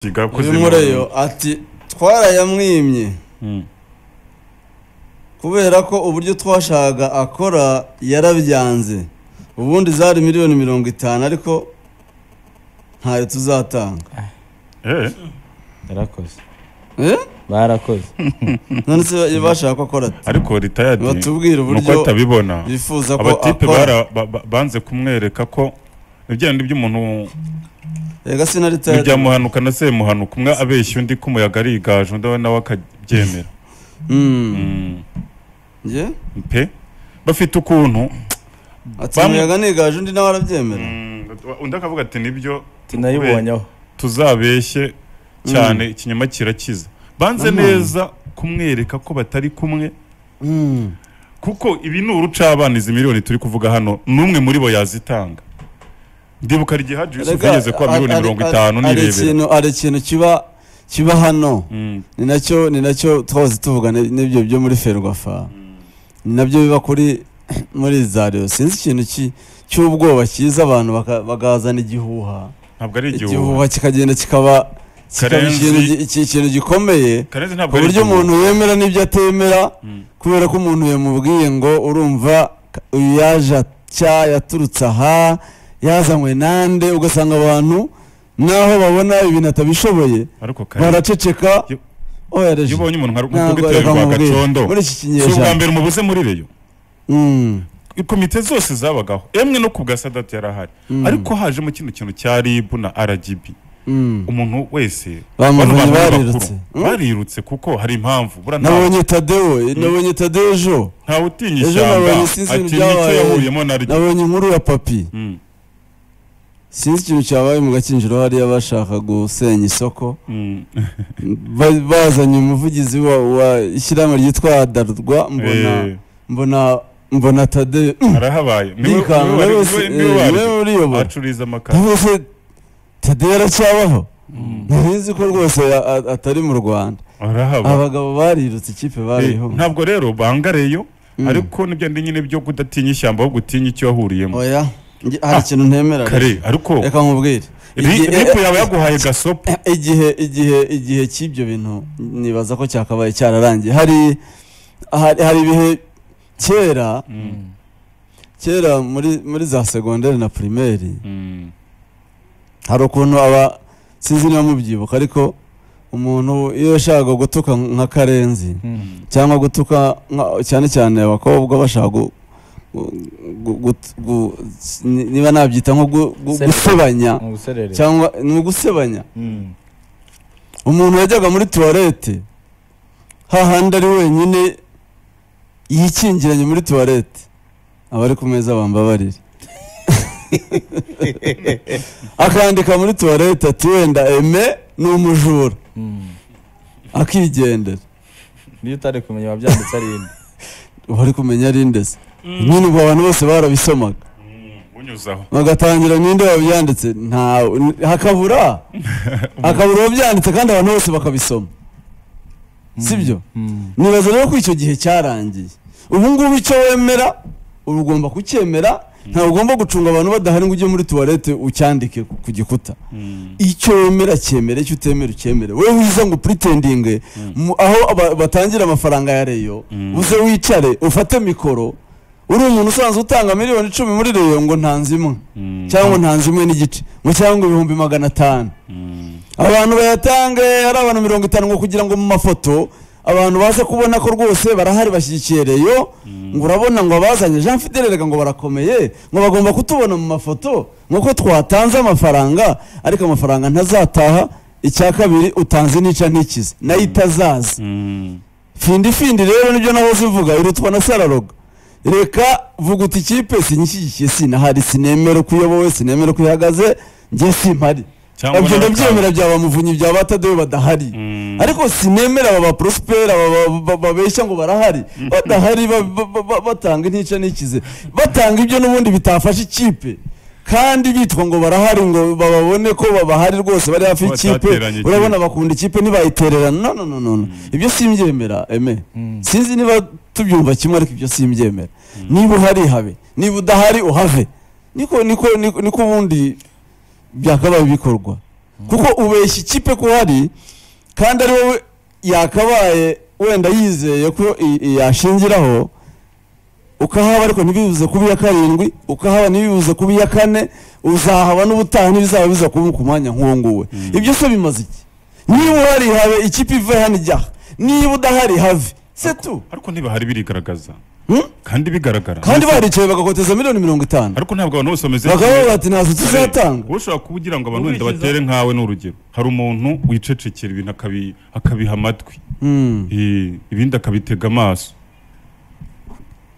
uyu mureyo ati twarayamwimye kubera ko uburyo twashakaga akora yarabyanze ubundi zari miliyoni mirongo itanu ariko ntayo tuzatanga yarakoze Eh? barakoze none se bashaka ko akora ati ariko ritayadi batubwire nuko uburyo atabibona bifuza ko abatipe akora bara- ba- ba- banze kumwereka ko ibigenda iby'umuntu rega sinaritaye ntibyamuhanuka na semuhanuka umwe abeshya undi kumuyaga ari igaju undi nawe akabyemera Mm. njye pe bafite ukuntu ati Bamwe- umuyaga niganje undi nawe arabyemera Mm, undi akavuga ati nibyo tunayibonyeho tuzabeshye cyane ikinyoma kirakiza banze Nanone. neza kumwereka ko batari kumwe kuko ibi ni urucabana izi miliyoni turi kuvuga hano n'umwe muri bo yazitanga ndibuka hari igihe haji yusufu Erega, yageze kuba miliyoni ari- mirongo ari- itanu ari nirebera ikintu- hari ikintu kiba kiba hano Mm, ni nacyo ni nacyo twahoze tuvuga ni- n'ibyo byo muri ferwafa ni nabyo biba kuri muri za reyo sinzi ikintu ki- cy'ubwoba kiza abantu baka- bagazana igihuha ntabwo ari igihuha igihuha kikagenda kikaba kikaba Karenzi- ikintu gi- iki- ikintu gikomeye karenzi ku ntabwo ari buryo igihuha umuntu yemera n'ibyo atemera Mm. kubera ko umuntu yamubwiye ngo urumva ka- uyu yaje atya yaturutse aha yazanywe nande ugasanga abantu naho babona ibintu atabishoboye ariko karenzi baraceceka Yo- oya reji iyo ubonye umuntu nka Ntabwo rukuga itewe reka rwa nkubwire. gacondo muri iki si ubwa kinyejana mbere umubuze muri reyo Mm. komite zose zabagaho emwe no ku bwa sadati yarahari Mm. ariko hajemo kino kintu cya ribu na rgb Mm. umuntu wese bano bamuvanye bantu barirutse b'abakuru barirutse kuko hari impamvu buriya nta- nabonye tadewo nabonye tadewo ejo ntawe utinya Ejo ishyamba nabonye sinzi ibintu atinya icyo byabaye. yahuriyemo naryo nabonye inkuru ya papi Mm, sinzi ikintu cyabaye mu gakinjiro hariya bashaka gusenya isoko mm. Ba- bazanye umuvugizi wa, wa ishyirahamwe ryitwa darurwa mbona Eh, mbona mbona tadeyo arahabaye Niwe- yikanga niwe wari- nawe niwe- wese niwe wari- niwe uriyobora acururiza amakaro nawe se tadeyo aracyabaho Mm, ntibizi ko rwose a- a- atari mu rwanda arahaba abagabo barirutse ikipe Eh, bariho ntabwo rero bangareyo Mm. ariko nibyo ndi nyine byo kudatinya ishyamba ahubwo utinya icyo yahuriyemo oya nge- hari ikintu ntemera kare ariko reka nkubwire Ri- Igihe- ripu yaba yaguhaye gasopo igihe igihe igihe cy'ibyo bintu nibaza ko cyakabaye cyararangiye hari hari hari ibihe kera Mm, kera muri muri za segonderi na pirimeri mm, hari ukuntu aba sinzi niba mubyibuka ariko umuntu iyo yashakaga gutuka nka karenzi mm. cyangwa gutuka nka- cyane cyane abakobwa bashaka gu- gu- gu- gu- gu- ni- niba nabyita nko gu- gu- Sebe. gusebanya mu buserere cyangwa ni ugusebanya Mm. umuntu yajyaga muri tuwarete hahandi ari wenyine yikingiranye muri tuwarete abari ku meza bambabarire akandika muri tuwarete ati wenda eme ni umujura Mm. akigendera niyo utari kumenya wabyanditse ari indi wari kumenya ari ndetse nyine ubwo abantu bose barabisomaga Mm, unyuzaho bagatangira ninde wabyanditse ntawe hakabura hakabura uwabyanditse kandi abantu bose bakabisoma sibyo Mm. nibaza rero ko icyo gihe cyarangiye ubu ngubu icyo wemera uba ugomba kucyemera ntabwo ugomba gucunga abantu badahari ngo ujye muri tuwarete ucyandike ku- ku gikuta Mm, icyo wemera cyemere icyo utemera ucyemere wowe wiza ngo puritendinge mu- aho aba- batangira amafaranga ya reyo Mm. uze wicare ufate mikoro uri umuntu usanzwe utanga miliyoni icumi muri reyo ngo ntanze imwe mm, cyangwa ntanze imwe n'igice ngo cyangwa ibihumbi magana atanu mm. abantu bayatange ari abantu mirongo itanu ngo kugira ngo mu mafoto abantu baze kubona ko rwose barahari bashyigikiye reyo ngo urabona ngo abazanye jean fidele rega ngo barakomeye ngo bagomba kutubona mu mafoto nk'uko twatanze amafaranga ariko amafaranga ntazataha icya kabiri utanze nica ntikize nayo itazaza Mm. findi findi rero nibyo nahoze mvuga irutwa na sararoga reka vuga uti ikipe sinyishyigikiye sinahari sinemera uko uyobowe sinemera uko ihagaze njye simpari cyangwa ibyo n'abakanga. ndabyemera byaba muvunyi byaba batadewe badahari Mm. ariko sinemera aba baporosipera babeshya ngo barahari badahari ba- ba- ba- ba- batanga intica n'ikize batanga ibyo n'ubundi bitafasha ikipe kandi bitwa ngo barahari ngo babone ko babahari rwose bari hafi y'ikipe Batateranye ikipe. urabona bakunda ikipe ntibayitererana no no no no no ibyo simbyemera eme Mm. sinzi niba tubyumva kimwe ariko ibyo simbyemera niba uhari habe niba udahari uhave niko niko niko niko ubundi byakabaye bikorwa kuko ubeshya ikipe ko hari kandi ari wowe yakabaye wenda yizeye ko i- i- yashingiraho ukahaba ariko ntibibuze kuba iya karindwi ukahaba ntibibuze kuba iya kane uzahaba n'ubutaha ntibizaba biza kuba ku mwanya nk'uwo nguwe ibyo se bimaze iki niba uhari habe ikipe ive hano ijya aha. niba udahari have setu ariko ntibahari birigaragaza Hmm? kandi bigaragara kandi baricaye bagakoteza miliyoni mirongo itanu ariko ntabwo abantu bose bameze bakavuga bati ntazo tuzatanga wowe ushobora kuba ugira ngo abantu wenda Ubwishiza- batere nkawe ni urugero hari umuntu wicecekera ibintu akabi- akabiha amatwi Hmm. Eh, ibindi akabitega amaso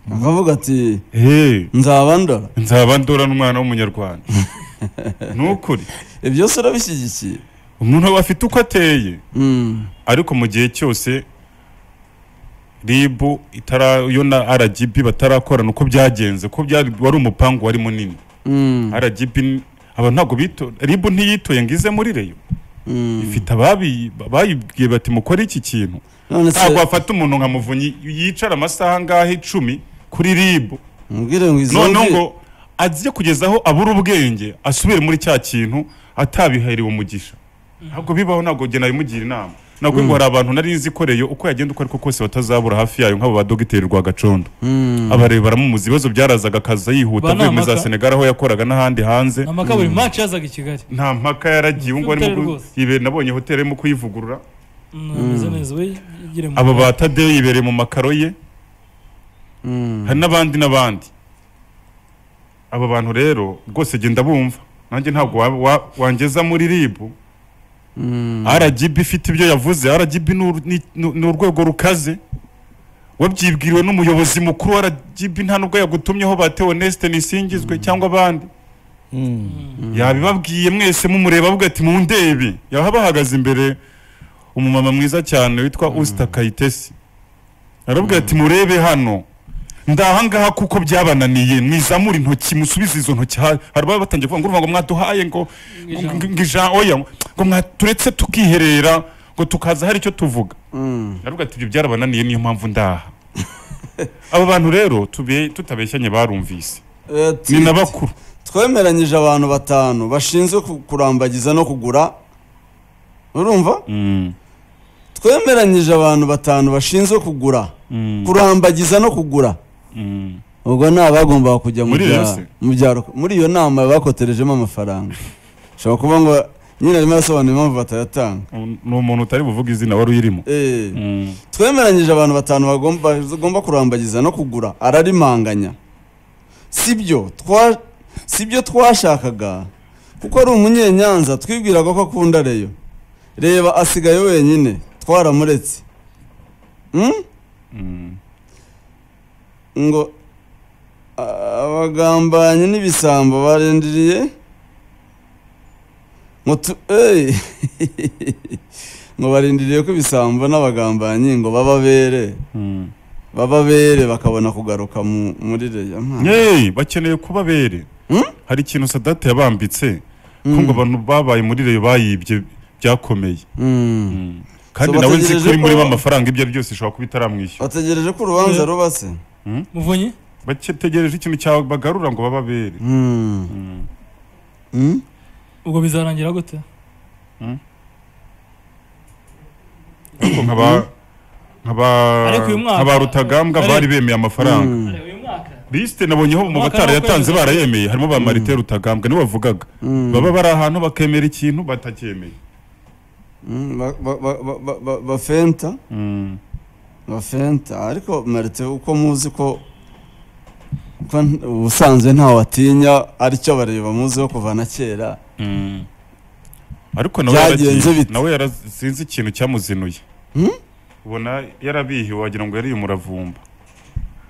bakavuga ati Eh, nzaba ndora nzaba ndora n'umwana w'umunyarwanda ni ukuri ibyo se urabishyigikiye umuntu aba afite uko ateye Hmm. ariko mu gihe cyose ribu itara yo na rgb batarakorana uko byagenze ko byari wari umupangu wari munini Hmm. rgb ni- aba ntabwo bito ribu ntiyitoye ngo ize muri reyo Hmm. ifite ababi bayibwiye bati mukore iki kintu none se ntabwo bafata umuntu nka muvunyi yicara amasaha angahe icumi kuri ribu mubwire ngo izo noneho mvi- ngo aze kugeza aho abura ubwenge asubire muri cya kintu atabihariwe umugisha ntabwo bibaho ntabwo njye nabimugira inama nabwo ngo hari abantu nari nzi ko reyo uko yagenda uko ariko kose batazabura hafi yayo nk'abo ba dogiteri rwagacondo Hmm. abareba baramumuza ibibazo byarazaga akaza yihuta Ba avuye muri za Namaka. senegal aho yakoraga n'ahandi hanze nta maka buri match yazaga i kigali nta mpaka yaragiye ubu ngubu Hoteli arimo rwose. yibera nabonye hoteli arimo kuyivugurura Mm, ameze neza we yigire mu aba ba tadeyo yibereye mu makaro ye Hmm. hari n'abandi n'abandi aba bantu rero rwose genda bumva nanjye ntabwo wa- wa- wangeza muri ribu Hmm. rgb ifite ibyo yavuze rgb ni ur- ni- ni- ni urwego rukaze wabyibwiriwe n'umuyobozi mukuru wa rgb nta nubwo yagutumyeho ba teonesite nisingizwe cyangwa abandi yabibabwiye mwese mumureba avuga ati mundebe yaba bahagaze imbere umumama mwiza cyane witwa usita kayitesi aravuga ati murebe hano ndahangaha kuko byabananiye mwizamura intoki musubize izo ntoki ha- hari ababa batangiye kuvuga ngo urumva ngo mwaduhaye ngo ngo- ngo- ngo ijambo oya ngo mwa- turetse tukiherera ngo tukaza hari icyo tuvuga Hmm. aravuga ati ibyo byarabananiye niyo mpamvu ndaha aba bantu rero tube- tutabeshyanye barumvise Eh, ni ti- na bakuru twemeranyije abantu batanu bashinzwe ku- kurambagiza no kugura urumva Mm, twemeranyije abantu batanu bashinzwe kugura mm, kurambagiza no kugura mm. ubwo ni abagombaga kujya mu Muri bya- yose? mu byaro muri iyo nama bakoterejemo amafaranga ushobora kuba ngo nyine arimo arasobanura impamvu batayatanga ni umuntu utari buvuge izina wari uyirimo Eh, twemeranyije abantu batanu bagomba bagomba kurambagiza no kugura ararimanganya sibyo twa sibyo twashakaga kuko ari umunyenyanza twibwiraga ko akunda reyo reba asigaye wenyine twaramuretse Hmm? ngo a- abagambanyi n'ibisambo barindiriye ngo tu eyi ngo barindiriye ko ibisambo n'abagambanyi ngo bababere bababere bakabona kugaruka mu- muri reya mwana. yeee bakeneye kubabere Hmm? hari ikintu sadate yabambitse ko Mm. ngo abantu babaye muri reyo bayibye byakomeye Mm. kandi So nawe nzi ko bategereje uri muri ko- amafaranga ibyo ari byose ishobora kuba itaramwishyura bategereje ko urubanza Yeah. ruba se muvunyi bategereje ikintu cyabagarura ngo bababere Mm. Mm. Mm? ubwo bizarangira gute ariko nkaba- nkaba- Ariko uyu mwaka- nkaba rutagambwa Ariko- bari bemeye amafaranga Mm. uyu mwaka lisite nabonyeho mu Umwaka batara ni yatanze ukwezi. barayemeye harimo ba marite rutagambwa niwe wavugaga Mm. baba bari ahantu bakemera ikintu batacyemeye Mm, ba- ba- ba- ba- ba- ba- bafenta Mm. bafenta ariko marite uko muzi ko ko n- ubusanzwe ntawe atinya aricyo bareba muziho kuva na kera Mm. ariko nawe Byagenze yaragiye- bite? nawe yara- sinzi ikintu cyamuzinuye Hmm? ubona yarabihiwe wagira ngo yariye umuravumba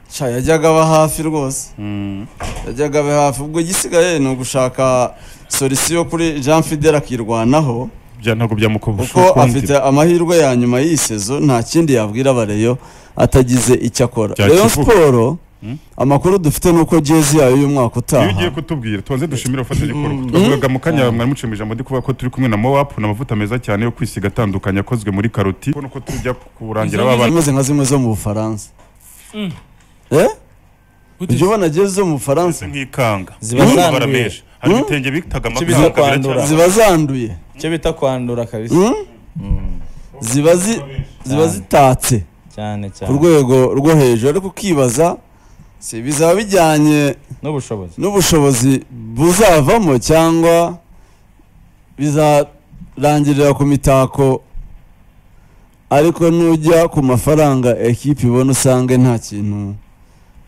Sha, yajyaga aba hafi rwose Mm. yajyaga aba hafi ubwo igisigaye ni ugushaka solisiyo kuri jean fidel akirwanaho bya ntabwo byamukubusha kuko afite amahirwe ya nyuma y'iyi sezo nta kindi yabwira abareyo atagize icyo akora Bya reyo kivuga. siporo Hmm? amakuru dufite ni uko jezi yayo y'umwaka iyo ugiye utaha kutubwira tubanze dushimire abafatanyabikorwa twavugaga mu kanya mwari mucimije amadi kuvuga ko turi kumwe na mowapu ni amavuta meza cyane yo kwisiga atandukanye akozwe muri karoti ubona ko tujya kurangira Izo babana zimeze nka zimwe zo mu bufaransa Mm. eh gute ujya ubona jezi zo mu bufaransa nk'ikanga Ziba Iri mu zanduye. mabara menshi hari Mm. ibitenge bitaga Kibiza amakabira kwandura. cyane ziba zanduye icyo bita kwandura kabisa Mm? ziba zi- ziba zitatse cyane ku cyane rwego rwo hejuru ariko ukibaza si bizaba bijyanye n'ubushobozi n'ubushobozi buzavamo cyangwa bizarangirira ku mitako ariko nujya ku mafaranga ekipi ibona usange nta kintu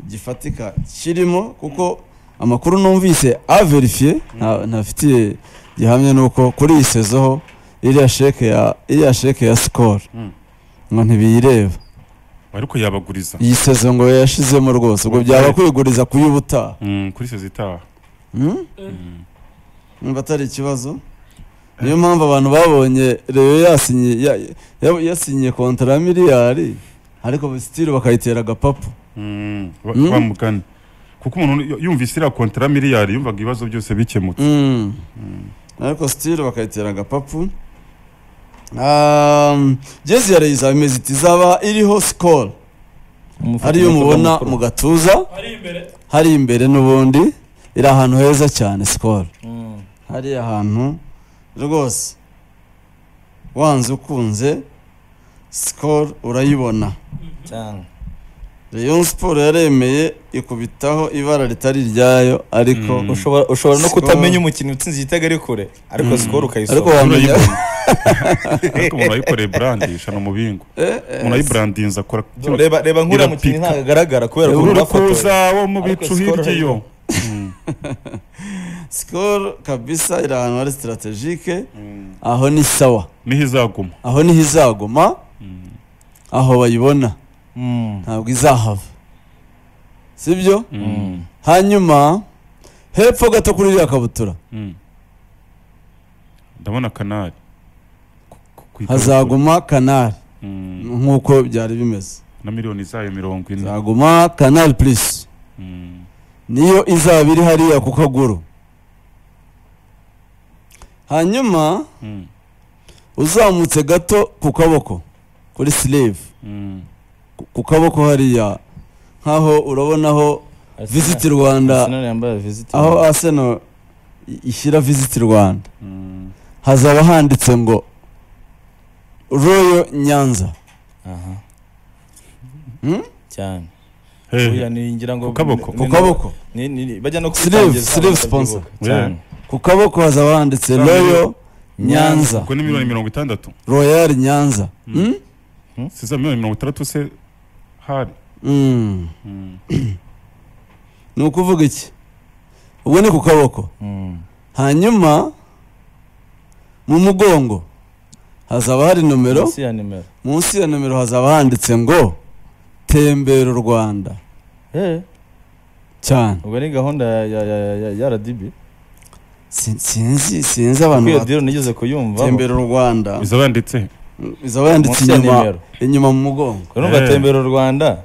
gifatika kirimo kuko amakuru numvise averifiye nta- ntafitiye gihamya nuko kuri iyi sezo ho iriya sheke ya iriya sheke ya sikoro Mm. ngo ntibiyireba ariko yabaguriza iyi sezo ngo yashizemo rwose ubwo byaba kwiguriza kuyibutaha Mm, kuri sezi itaha Mm? Mm. niba atari ikibazo niyo mpamvu abantu babonye reyo yasinye ya- ya- yasinye kontara ya miliyari ariko sitiri bakayitera agapapu Mm, ba- Mm. bamugana kuko umuntu y- yumvise iriya kontara miliyari yumvaga ibibazo byose bikemutse Mm. ariko sitiri bakayitera agapapu Um, jezi ya reyo izaba imeze iti izaba iriho sikoro ariyo mubona mu gatuza ari imbere hari imbere n'ubundi iri ahantu heza cyane sikoro hariya hantu rwose wanze ukunze sikoro urayibona cyane Rayon Sport yaremeye ikubitaho ibara ritari iryayo ariko Mm. ushobora ushobora no Skol. kutamenya umukinnyi utsinze igitego ari kure ariko sikoro ariko ukayisoma wamenya Urayibona. ariko umuntu ayikoreye burandisha ni umubingo Eh, eh, umuntu ayiburandinza akora reba reba nk'uriya mukinnyi Irapika. ntabwo agaragara kubera ko uri kuza unafotoye wo mu Ariko bicu Skol hirya iyo Skol kabisa iri ahantu hari strategique aho ni sawa niho izaguma aho niho izaguma aho bayibona Mm, ntabwo izahava sibyo Mm. hanyuma hepfo gato kuri iriya kabutura Mm. ndabona kanari Ku- ku- ku- hazaguma kanari Mm. nk'uko byari bimeze na miliyoni zayo mirongo ine hazaguma kanari purisi Mm. niyo izaba iri hariya ku kaguru hanyuma Mm. uzamutse gato ku kaboko kuri silive Mm. ku- ku kaboko hariya nk'aho urabonaho visiti rwanda Arsenal yambaye visiti aho aseno ishyira visiti rwanda Mm. hazaba handitse ngo royo nyanza aha Hmm? cyane Hey. Buriya ni- ngira ngo Ku kaboko. ni- ku ni- kaboko ni- ni- bajya no Sleeve, kubitangiza sleeve bakabyibuka. sponsor. cyane ku kaboko hazaba handitse royo nyanza ubwo ni miliyoni mirongo itandatu royal nyanza Mm. Mm? si za miliyoni mirongo itandatu se hari Mm. Mm. ni ukuvuga iki ubwo ni ku kaboko Mm. hanyuma mu mugongo hazaba hari nomero Munsi ya nimero munsi ya nomero hazaba handitse ngo tembera u rwanda Eh, cyane ubwo ni gahunda ya- ya- ya- ya- ya rdb Si- sinzi sinzi kuko abantu iyo ba diro nigeze kuyumva tembera u rwanda izaba yanditse izaba yanditse munsi ya inyuma nimero inyuma mu mugongo Eh. urumva tembera u rwanda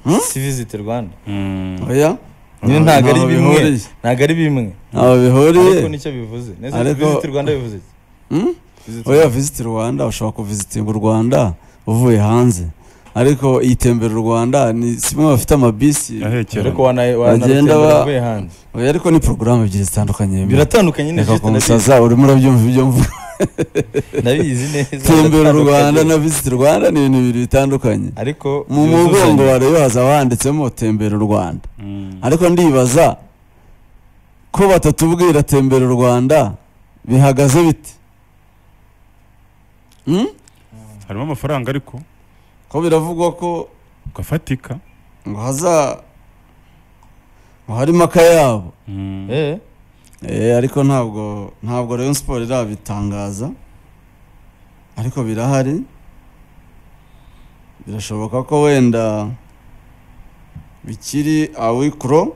Hmm? si visiti rwanda Mm. oya nyine ntabwo ari Ntaho bimwe bihuriye. ntabwo ari bimwe ntaho ariko bihuriye nicyo bivuze neza Ariko- visiti rwanda bivuze iki? Hmm? Visit oya visiti rwanda ushobora kuvizitinga u rwanda uvuye hanze ariko iyi tembera u rwanda ni zimwe bafite amabisi ahekera ariko wana- Bagenda wanarutembera ba- uvuye hanze oya ariko ni porogaramu ebyiri zitandukanye biratandukanye nyine reka visiti ndabizi kumusaza urimo urabyumva ibyo mvuga ndabizi neza tembera u biratandukanye. rwanda na visit rwanda ni ibintu bibiri bitandukanye ariko mu byuzuzanya. mugongo wa reyo hazaba handitsemo tembera u rwanda Mm. ariko ndibaza ko batatubwira tembera u rwanda bihagaze bite Hmm? harimo amafaranga ariko ko biravugwa ko gafatika ngo haza ngo harimo akayabo Mm. Eh, Eh, ariko ntabwo ntabwo Rayon Sport irabitangaza ariko birahari birashoboka ko wenda bikiri awikro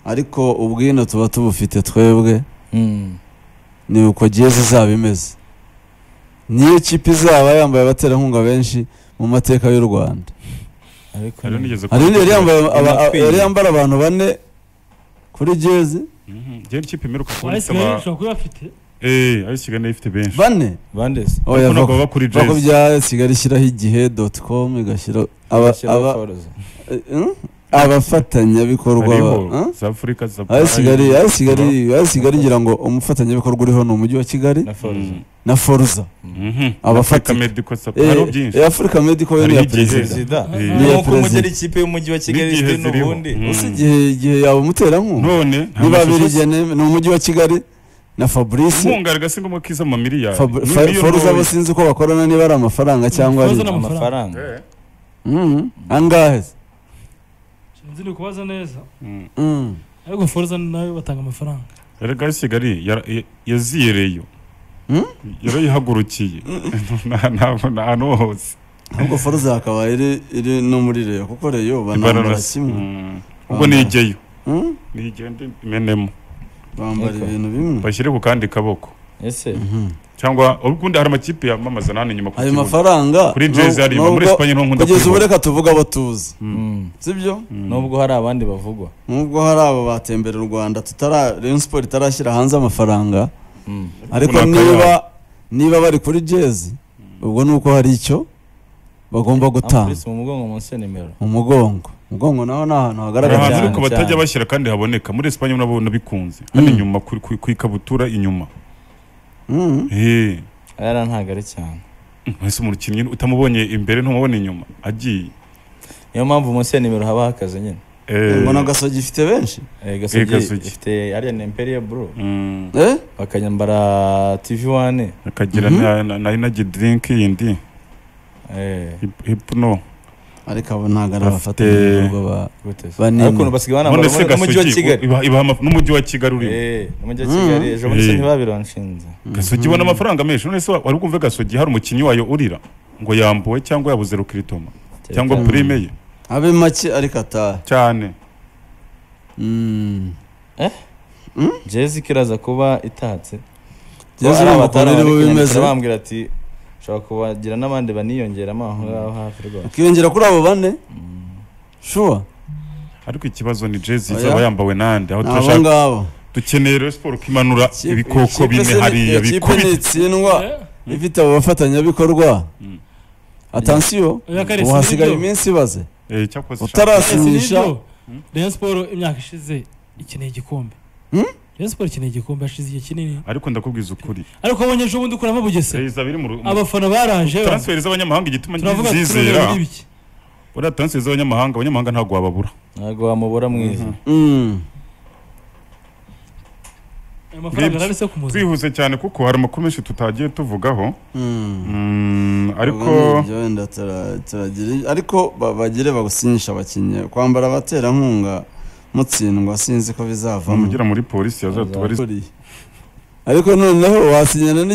ariko ubwino tuba tubufite twebwe mm. ni uko jezi izaba imeze niyo kipe izaba yambaye abaterankunga benshi mu mateka y'u Rwanda ariko Hari nigeze hari n'iyo yari yambaye aba- Binakwiye. yari yambara abantu bane kuri jezi Mhm. Jye n'ikipe imeruka ari kuboneka kigali ba ushobora kuba bafite eh ayo kigali ifite benshi bane bandesi oya Ariko ntabwo va- baba kuri Va ku jezi bya kigali ishyiraho igihe doti komu igashyira aba Bashyiraho aba forozo. eh, hmm? abafatanyabikorwa hariho ba- south africa supply ayo kigali ayo kigali ayo kigali ngira ngo umufatanyabikorwa uriho ni umujyi wa kigali na foruza na foruza Mhm. Abafata- Africa medical supply hariho byinshi afurika medical yo ni iya Hariho igihe- perezida perezida Eh. Ni iya nk'uko perezida. umugera ikipe y'umujyi wa kigali N'igihe ifite ziriho. n'ubundi Mm. ese igihe igihe yaba umuterankunga none nta niba mashusho- abirigiye ni umujyi wa kigali na fabrice inkunga agasigamo k'izo mamiliyari Fab- Ni Fa- miliyoni foruza abo dollars. sinzi uko bakorana niba ari amafaranga cyangwa ari Foruza ni amafaranga Eh, Mhm. angahe se? Sinzi ndi kubaza neza mm. Mhm. ariko foruza nayo batanga amafaranga erega ari kigali yara- ya- yaziyereyo Hmm? yarayihagurukiye Na- na- na- ahantu hose ahubwo foruza hakaba iri iri no muri reyo kuko reyo banambara Ibararasi. kimwe Mm. ubwo nigeyo Mhm. nigende imenemo bambara Eko. ibintu bimwe bashyire ku kandi kaboko ese Mhm. cyangwa ubundi hari amakipe yamamaza nane inyuma ku ayo kibuga. mafaranga kuri jezi hari nubwo- muri esipanye niho nkunda kugeza ubu kubibona. reka tuvuge abo tuzi Mm. sibyo Mm. nubwo hari abandi bavugwa nubwo hari abo batembera u rwanda tutara Rayon Sport itarashyira hanze amafaranga Mm. ariko Runaka niba niba bari kuri jezi ubwo ni uko hari icyo bagomba gutanga Ampulisi mu mugongo munsi ya nimero mu mugongo umugongo naho ni ahantu hari hagaragara ahantu cyane, ariko batajya cyane. bashyira kandi haboneka muri esipanye nabo nabikunze hano Mm. inyuma ku- ku ku ikabutura inyuma Mhm. Eh, aya ntabwo ari cyane mbese umukinnyi utamubonye imbere ntumubona inyuma agiye niyo mpamvu munsi ya nimero haba hakaze nyine Eh, mbona agasogi ifite benshi Eh, gasogi Gasogi. ifite ariya ni imperiya buru mm, eh bakanyambara tv wane akagira Mhm. na- na- na energy drink yindi Eh, hip- hipno ariko abo ntabwo ari Bafite- abafatanyabikorwa ba- gute se? Banini. ariko basigaye none banambara se mu- n'umujyi wa gasogi kigali ibaha- ibaha amaf- n'umujyi wa kigali urimo Eh, n'umujyi wa Mm. kigali ejo bundi Eh. se ntibabironshinze gasogi ibona amafaranga menshi none se wa- wari kumva gasogi hari umukinnyi wayo urira ngo yambuwe cyangwa yabuze rukiritoma cyangwa Mm. prime ye abe make ariko atahe cyane Mhm. jezi kiraza kuba itatse jezi Hari urumva ukuntu abatari iri bari bube kunyandikira imeze bambwira ati ushobora kubagira n'abandi baniyongeramo aho ngaho hafi rwose ukiyongera kuri abo bane shuwa ariko ikibazo ni jezi Oya. izaba yambawe nande aho ni abo turashaka ngabo dukeneye Rayon Sport kimanura Ikipe- ibikoko ikipe se bine ni- hariya ikipe bikubita ntitsindwa Eh, ifite abo bafatanyabikorwa Mm. atansiyo Oya, Karesi, ubu hasigaye nibyo. iminsi ibaze Eh, cyakoze Ese si utarasinyisha nibyo? Rayon Sport imyaka ishize ikeneye igikombe Hmm? Rayon Sport ikeneye igikombe hashize igihe kinini ariko ndakubwiza ukuri ariko abonye ejo bundi ukuramo bugesera Reza biri mu ru- mu- abafana baraje transfer z'abanyamahanga igituma turavuga ngizizera turavuga ibiki uriya transfer z'abanyamahanga abanyamahanga ntabwo wababura ntabwo wamubura mwiza Mm. ayo mafaranga Bibye. arari se ku muzima twihuse cyane kuko hari amakuru menshi tutagiye tuvugaho Mm. Mm, ariko Ubwo nibyo wenda tara- turagira ariko ba- bagire bagusinyisha abakinnyi kwambara abaterankunga mutsindwa sinzi ko bizavamo mugera muri polisi yazatubariza ariko noneho wasinyana